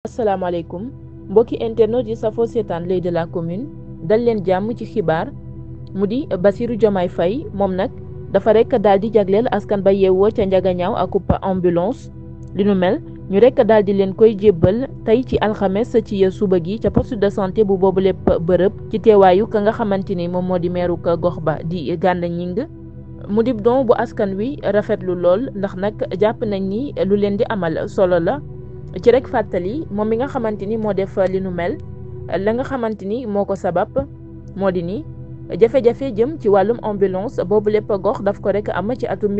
asalaamaaleykum mbokki internet yi safoo seetaan l'Oeil de la commune dal leen jàmm ci xibaar mu di Bassirou Diomaye Faye moom nag dafa rek daal di jagleel askan ba yeewoo ca njagañaaw ak ambulance li nu mel ñu rek daal di leen koy jébbal tey ci alxames ci suba gi ca poste de santé bu boobu lépp bërëb ci teewaayu ka nga xamante ni moom moo di meeru gox ba di Gana Gningue mu di don bu askan wi rafetlu lool ndax nag jàpp nañ ni lu leen di amal solo la ci rek fàttali moom mi nga xamante ni moo def li nu mel la nga xamante ni moo ko sabab moo di ni jafe-jafe jëm ci wàllum ambulance boobu lépp gox daf ko rek am ci atum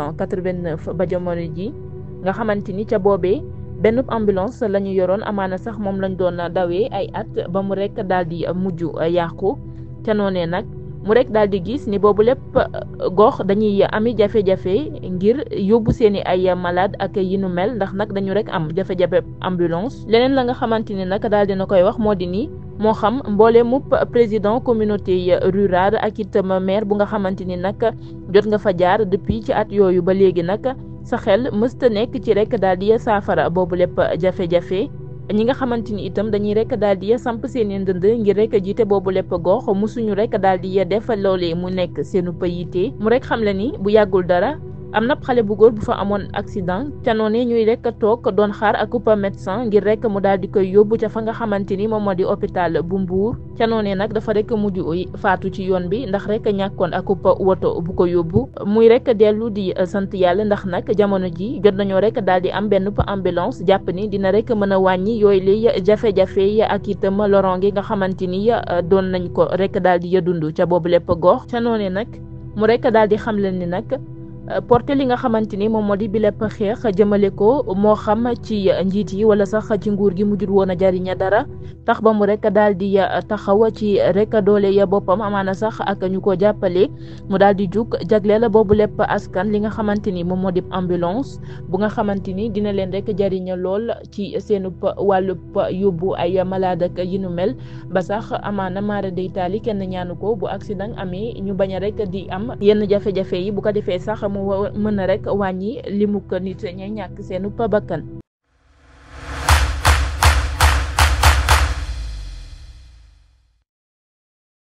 1989 ba jamono ji nga xamante ni ca boobee benn ambulance la ñu yoroon amaana sax moom lañ doon dawee ay at ba mu rek daal di mujj yàqu ca noonee nag mu rek daal di gis ni boobu lépp gox dañuy ami jafe-jafe ngir yóbbu seeni ay malade ak yi nu mel ndax nag dañu rek am jafe-jafe ambulance leneen la nga xamante ni nag daal dina koy wax moo di ni moo xam mboole mupp président communauté rurale ak itam maire bu nga xamante ni nag jot nga fa jaar depuis ci at yooyu ba léegi nag sa xel mësta nekk ci rek daal di saafara boobu lépp jafe-jafe ñi nga xamante ni itam dañuy rek daal di samp seen i ndënd ngir rek jiite boobu lépp gox musuñu rek daal di def loolee mu nekk seenu payité mu rek xam le ni bu yàggul dara am na xale bu góor bu fa amoon accident ca noonu ñuy rek toog doon xaar ak uppa médecin ngir rek mu daal di koy yóbbu ca fa nga xamante ni moom moo di hôpital bu Mbour ca noonu nag dafa rek mujj faatu ci yoon bi ndax rek ñàkkoon ak uppa woto bu ko yóbbu muy rek dellu di sant yàlla ndax nag jamono ji jot nañoo rek daal di am benn ambulance jàpp ni dina rek mën a wàññi yooyu liy jafe-jafe ak itam loronge nga xamante ni doon nañ ko rek daal di dund ca boobu lépp gox ca noonu nag mu rek daal di xam leen ni nag. porté li nga xamante ni moom moo di bi lépp xeex jëmale ko moo xam ci njiit yi wala sax ci nguur gi mujjul woon a jariña dara tax ba mu rek daal di taxaw ci rek doole ya boppam amaana sax ak ñu ko jàppale mu daal di jug jagleel boobu lépp askan li nga xamante ni moom moo di ambulance bu nga xamante ni dina leen rek jariña lool ci seenu wàllub yóbbu ay malade ak yi nu mel ba sax amaana maara day taali kenn ñaanu ko bu accident amee ñu bañ a rek di am yenn jafe-jafe yi bu ko defee sax mu mën a rek wàññi limu ko nit ña ñàkk seenu bakkan